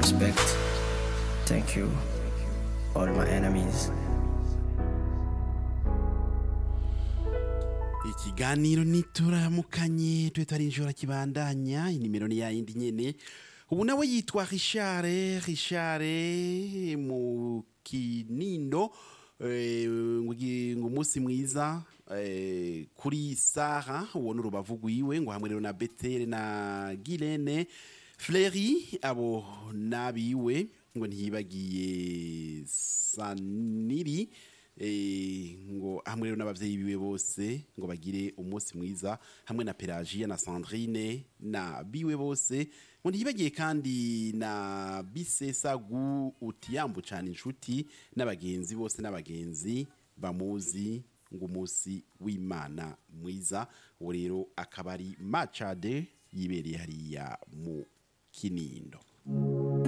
respect. Thank you, all my enemies. ikiganiro nituramukanye twe twarinjora kibandanya inimero ni yayindi nyene ubu nawe yitwa Richard Richard mu kinindo eh, ngugi- ngo umunsi mwiza eh, kuri Sara uwo n'urubavu rwiwe ngo hamwe rero na Betere na Gilene Fleury abo nabiwe ngo ntiyibagiye Saniri eh, ngo hamwe rero n'abavyeyi biwe bose ngo bagire umunsi mwiza hamwe na Pelagia na Sandrine na biwe bose ngo ntiyibagiye kandi na Bisesagu utiyambu cyane inshuti n'abagenzi bose n'abagenzi bamuzi ngo umunsi w'Imana mwiza uwo rero akaba ari Machade yibereye hariya mu Kinindo